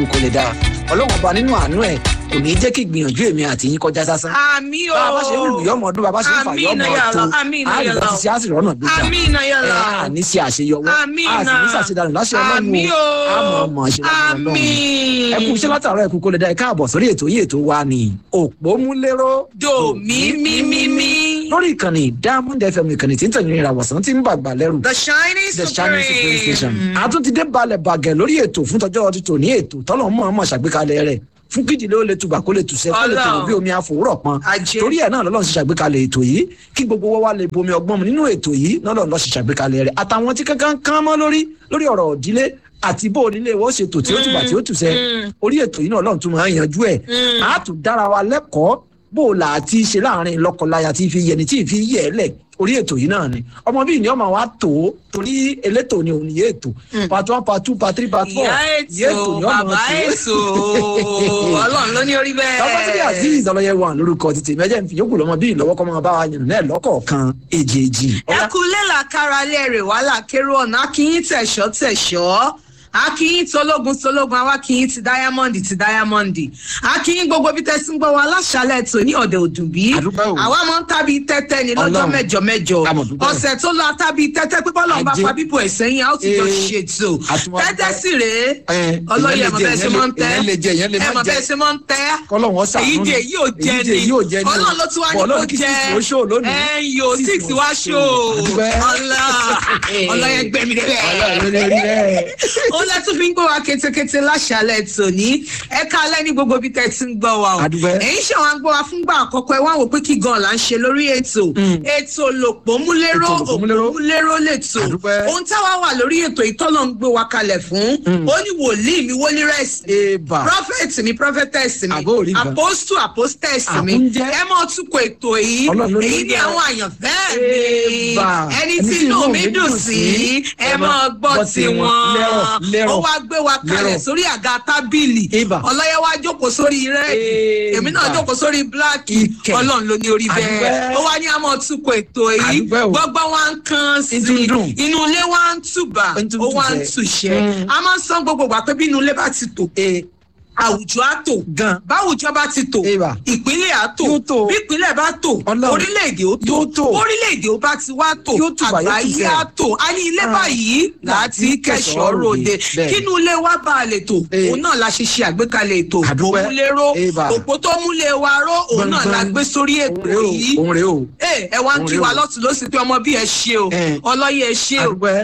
kò lè dáa ọlọ́run ọba nínú àánú ẹ̀ kò ní í jẹ́ kí ìgbìyànjú èmi àti yín kọjá sásán. àmì o bá a bá ṣe ń lù yọmọ ọdún bá a bá ṣe ń fà yọmọ ọtún àmín a lè bá ti ṣe á sì rọ́nà gbéjà àmì náà yà ẹ lọ á ní ṣe àṣeyọwọ́ àmì a sì ní náà ṣàṣedànù láṣẹ ọlọ́run àmì o o a mọ̀ ọmọ ṣe láṣẹ ọlọ́run àmì ẹ kú iṣẹ́ látàárọ̀ ẹ kú kó lè dá ẹ káàbọ̀ sórí ètò yìí ètò wa ni òpómúléró do mi mi mi mi lórí ìkànnì diamond fm ìkànnì tí ń tẹ̀lé ìràwọ̀sán tí ń bàgbà lẹ́rù the shining the shining supreme station supreme àtúntìdé balẹ̀ bàgẹ̀ lórí ètò fún tọjọ́ ọtí tòní ètò tọ́lọ̀ mọ̀ ọmọ ṣàgbékalẹ̀ rẹ̀ fún kídìlé ó lè tubà kó lè tùsẹ́ kó lè tòrò Ọlọ́run. bí omi àfòwúrọ̀ pọn Ajé. torí ẹ̀ náà lọ́lọ́run ṣe ṣàgbékalẹ̀ ètò yìí kí gbogbo wa wá lè bomi ọgbọ́n mu nínú ètò yìí lọ́lọ́run lọ́ ṣe ṣàgbékalẹ̀ rẹ̀ àtàwọn tí kankan kán mọ́ lórí lórí ọ̀rọ̀ òdílé àti bó onílé wọ́n ṣètò tí ó tùbà tí ó tùsẹ́ orí ètò yìí náà ọlọ́run tún máa ń yanjú ẹ̀ á tún dára wa lẹ́kọ̀ọ́ bó o là á ti ṣe láàrin lọ́kọláya tí fi yẹni tí fi yẹ ẹ lẹ̀ orí ètò yìí náà ni ọmọ bíi ní ọmọ wa tó torí elétò ni òun yé ètò part one part two part three part four ìyá yé ètò ni ọmọ bàbá ètò ọlọ́run ló ní orí bẹ́ẹ̀. tọ́pọ́tìrì azeez ọlọ́yẹ wà lórúkọ títí mẹ́jẹ̀ ń fi yókù lọ́mọ bíi lọ́wọ́ kọ́ máa bá wa yàn náà lọ́kọ̀ọ̀kan èjèèjì. ẹ kú lélà kára lẹ́rẹ̀ wàhálà kérò ọ̀nà akínyín tẹ̀ṣọ́ tẹ̀ṣọ́ akínyín tológun tológun àwa akínyín ti dáyámọ́ndì ti dáyámọ́ndì akínyín gbogbo bí tẹ́sí ń gbọ́ wa aláṣálẹ̀ tó ní ọ̀dẹ̀ òdùnbí Àdúpẹ́ o. àwa máa ń tábí tẹ́tẹ́ ní lọ́jọ́ Ọlọ́run. mẹ́jọ mẹ́jọ A mọ̀ dúpẹ́. ọ̀sẹ̀ tó lọ tábí tẹ́tẹ́ pípọ́ lọ́n bá Ajé. fa bíbọ̀ ẹ̀ sẹ́yìn a ó ti jọ Ee. ṣètò Àtúwá tẹ́tẹ́ dúpẹ́. sì rèé Ẹ, ọlọ́yẹ ìyẹn ẹ̀mọ̀ lè bẹ́ẹ̀ jẹ, ṣe máa ń tẹ́ ìyẹn lè jẹ, ìyẹn lè má ẹ̀mọ̀ jẹ. bẹ́ẹ̀ ṣe máa ń tẹ́ kọ́lọ́hún ọ̀sà èyí jẹ èyí ò jẹ ni èyí ò jẹ ni ọlọ́run ló tún wá ní Bọ̀ kó Ọlọ́run kí jẹ six ó ṣó lónìí. ẹ yóò six wá ṣó Àdúpẹ́. ọlá ọlọ́yẹ gbẹ̀mí Ọlọ́run ló débẹ̀ rí bẹ́ẹ̀. ó lẹ́tún fi ń gbọ́ wa kétékété láṣálẹ̀ tòní ẹ̀ka alẹ́ ní gbogbo bí tẹ́ ti ń gbọ́ wa o Àdúpẹ́. ẹ̀yin ṣe wọn gbọ́ wa fúngbà àkọ́kọ́ ẹ wá wò pé kí gan là ń ṣe lórí ètò ètò lòpómúléró Ètò lòpómúléró. òpómúléró lètò Àdúpẹ́. ohun táwa wà lórí ètò ìtọ́lọ́ ń gbé wa kalẹ̀ fún ó ní wòlíì mi wólí rẹ̀sì Eba. prophet mi prophetess mi Àbó orí nǹkan. apostle apostess mi Àkúnjẹ́. ẹ mọ túkọ̀ ètò yìí Ọlọ́run ló ní èyí ni bẹ́ẹ̀. àwọn àyànfẹ́ mi Eba. ẹni tí inú mi dùn sí ẹ mọ gbọ́ tiwọn lẹ́rọ̀ lẹ́rọ̀ ó wá gbé wa kalẹ̀ lẹ́rọ̀. sórí àga tábìlì Eba. ọlọ́yẹ wá jókòó sórí rẹ́ẹ̀dì èmi náà Eba. jókòó sórí bíláàkì Ìkẹ́. ọlọ́run ló ní orí bẹ́ẹ̀ Àdúpẹ́. ó wá ní àmọ́ túkọ̀ ètò yìí Àdúpẹ́ o. gbọ́gbọ́n wa ń kan sí Ń tún dùn. inú ilé wa ń tùbà Ń tún ó wá ń tùṣẹ́. tùṣẹ́ Mm. a máa ń san gbogbo ìgbà pé bí inú ilé bá ti tò Ee, àwùjọ á tò gan. báwùjọ bá ti tò Eba. ìpínlẹ̀ á tò Yóò tò. bí ìpínlẹ̀ bá tò Ọlọ́run. orílẹ̀-èdè ó tò Yóò tò. orílẹ̀-èdè ó bá ti wá tò Yóò tùbà, yóò àgbáyé tùṣẹ́. á tò a ní ilé Ah. báyìí láti kẹsàn-án ròde Bẹ́ẹ̀. kínú ilé wa bá a lè tò Eh. òun náà la ṣe ṣe àgbékalẹ̀ ètò Àdúpẹ́. òmúléró Eba. òpó tó múlé wa ró òun náà la Gbọ̀ngbọ̀n. gbé sórí ètò Òun rèé o, yìí òun rèé o. ẹ ẹ wá ń Òun kí rèé wa o. lọ́tún lọ́sìn pé ọmọ bí ẹ ṣe o Eh. ọlọ́yẹ ẹ ṣe o Àdúpẹ́.